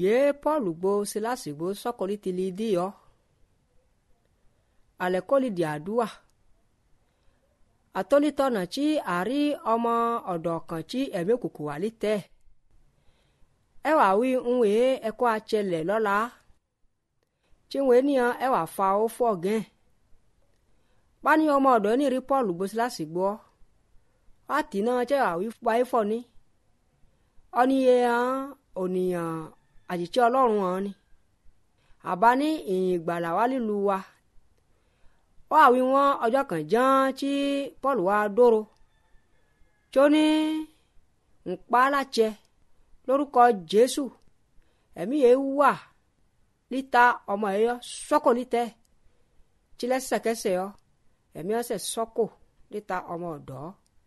ye paul gbo silasi gbo sọkọli tili di yọ alẹkọli di àdúà atolitọnà tí àrí ọmọ ọ̀dọ̀ kan tí ẹ̀mí òkùnkùn wà lítẹ̀ ẹ wà wí ń wèé ẹkọ àtsẹlẹ̀ lọ́la tí ń wèé níyàn ẹ wà fa ó fọ̀ gẹ́n báni ọmọ ọ̀dọ̀ ní rí paul gbo silasi gbọ́ wá tì náà tí ẹ wà wí wáyé fọ̀ ní ọ́níye hàn ònìyàn àjèjì ọlọ́run hàn ni àbá ní ìyìn ìgbàlà wá lílu wa ó àwí wọn ọjọ́ kan ján tí paul wá dóró tí ó ní ń pa á láṣẹ lórúkọ jésù ẹ̀mí yẹn wà líta ọmọ ẹ̀ yọ sọ́kò lítẹ̀ tí lẹ́sẹ̀kẹsẹ̀ yọ ẹ̀mí ọ̀sẹ̀ sọ́kò líta ọmọ ọ̀dọ́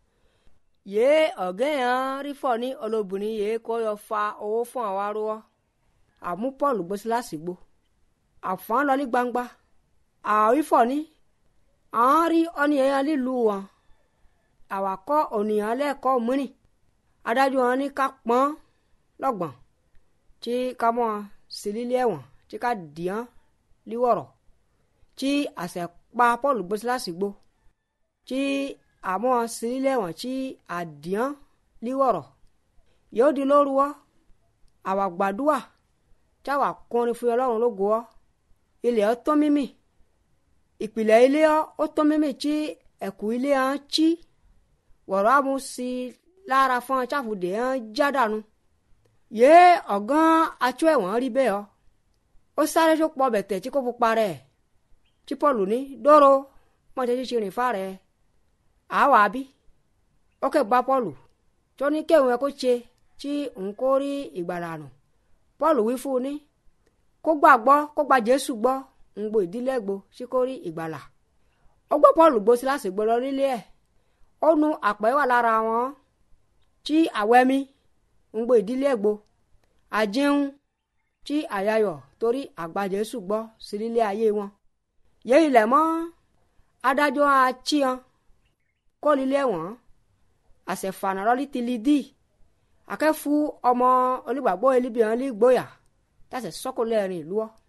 yé ọ̀gẹ́ yẹn rí fọ̀ ní olóbìnrin yìí kó yọ fa owó fún àwọn arúgbó àmú paul gbó síláàsì gbó àfọ̀n lọ ní gbangba àwífọ̀ ní àwọn rí ọ́nìyàn lílùú wọn àwàkọ́ ònìyàn lẹ́ẹ̀kọ́ mìíràn adájọ́ wọn ní ká pọ́n lọ́gbọ̀n tí ká mọ́ sí lílé ẹ̀wọ̀n tí ká dìán líwọ̀rọ̀ tí àṣẹ pa paul gbó síláàsì gbó tí àmọ́ sí lílé ẹ̀wọ̀n tí àdìán líwọ̀rọ̀ yóò di lóru wọ́ àwa gbàdúà tí àwa kọrin fún ọlọ́run lógo ọ́ ilẹ̀ ọ́ tó mímì ìpìlẹ̀ ilé ọ́ ó tó mímì tí ẹ̀kú ilé ọ́ ń chí wọ̀rọ̀ àmú sí lára fún ọ̀cháfùdé ọ́ ń já dànù yé ọ̀gán atsọ ẹ̀wọ̀n rí bẹ́ẹ̀ ọ́ ó sáré tó pọ̀ bẹ̀tẹ̀ tí kò fún parẹ́ tí pọ́ọ̀lù ní dóró mọ̀tẹ́ tí ti rìn fà rẹ̀ àwa bí ó kẹ́ gba pọ́ọ̀lù tó ní kéwọn ẹ kó ṣe tí n kó rí ìgbàlà nù paul wí fún un ní kó gbàgbọ́ kó gba jésù gbọ́ ń gbo ìdílé gbo sí kó rí ìgbàlà ó gbọ́ paul gbó síláàsì gbọ́ lọ nílé ẹ̀ ó nu àpẹ́ wà lára wọn tí àwẹ́mí ń gbo ìdílé gbo àjẹun tí àyàyọ̀ torí àgbà jésù gbọ́ sí nílé ayé wọn yé ilẹ̀ mọ́ adájọ́ àchíyan kó nílé wọn àṣẹfànà lọ́lí ti li dí akẹ́fu ọmọ onígbàgbọ́ elibiyan lè gbóyà tàṣẹ sọ́kò lẹ́rìn ìlú ọ́